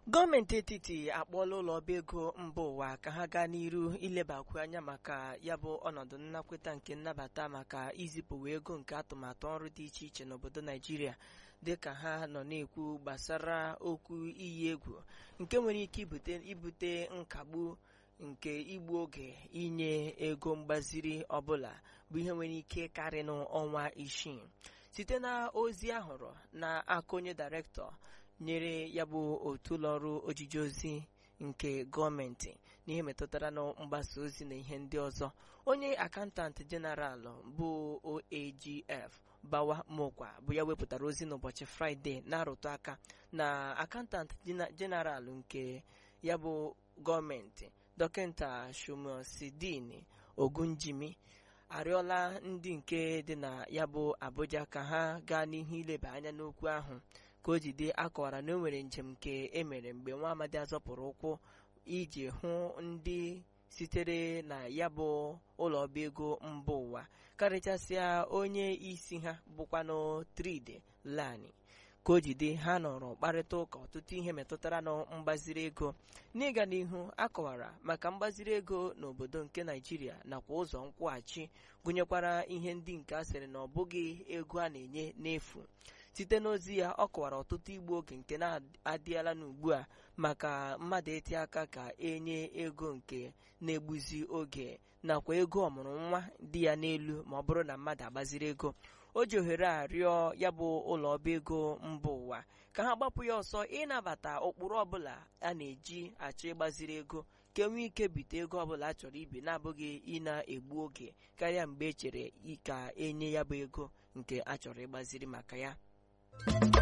gọọmenti etiti akpọọla ụlọ ọba ego mba ụwa ka ha gaa n'iru ilebakwu anya maka ya bụ ọnọdụ nnakweta nke nnabata maka izipụwa ego nke atụmatụ ọrụ dị iche iche n'obodo naijiria dịka ha nọ na-ekwu gbasara okwu iyi egwu nke nwere ike ibute ibute nkagbu nke igbu oge inye ego mgbaziri ọbụla bụ ihe nwere ike karị n'ọnwa isii site na ozi ahụrụ n'aka onye dairektọ nyere ya bụ otu ụlọọrụ ojiji ozi nke gọọmenti n'ihe metụtara na mgbasa ozi na ihe ndị ọzọ onye akantantị jeneralụ bụ oagf bawa mokwa bụ ya wepụtara ozi n'ụbọchị fraịde na-arụtụ aka na akantantị jeneralụ nke ya bụ gọọmenti dọkịta shumosidin ogunjimi arịọla ndị nke dị na ya bụ abuja ka ha gaa n'ihu ileba anya n'okwu ahụ ka o jide akọwara na o nwere njem nke emere mgbe nwa amadi azọpụrụ ụkwụ iji hụ ndị sitere na ya bụ ụlọ ọba ego mba ụwa karịchasịa onye isi ha bụkwanụ tride lani ka o jide ha nọrọ kparịta ụka ọtụtụ ihe metụtara na mgbaziri ego n'ịga n'ihu akọwara maka mgbaziri ego n'obodo nke naijiria nakwa ụzọ nkwụghachi gụnyekwara ihe ndị nke a sịrị na ọ bụghị ego a na-enye n'efu site n'ozi ya ọ kọwara ọtụtụ igbu oge nke na-adịala n'ugbu a maka mmadụ eti aka ka enye ego nke na-egbuzi oge nakwa ego ọmụrụ nwa dị ya n'elu ma ọ bụrụ na mmadụ agbaziri ego o ji ohere a rịọ ya bụ ụlọ ọba ego mba ụwa ka ha gbapụ ya ọsọ ịnabata ụkpụrụ ọbụla a na-eji achọ ịgbaziri ego ka enwee ike bite ego ọbụla a chọrọ ibi na-abụghị ị na-egbu oge karịa mgbe e chere ka enye ya bụ ego nke a chọrọ ịgbaziri maka ya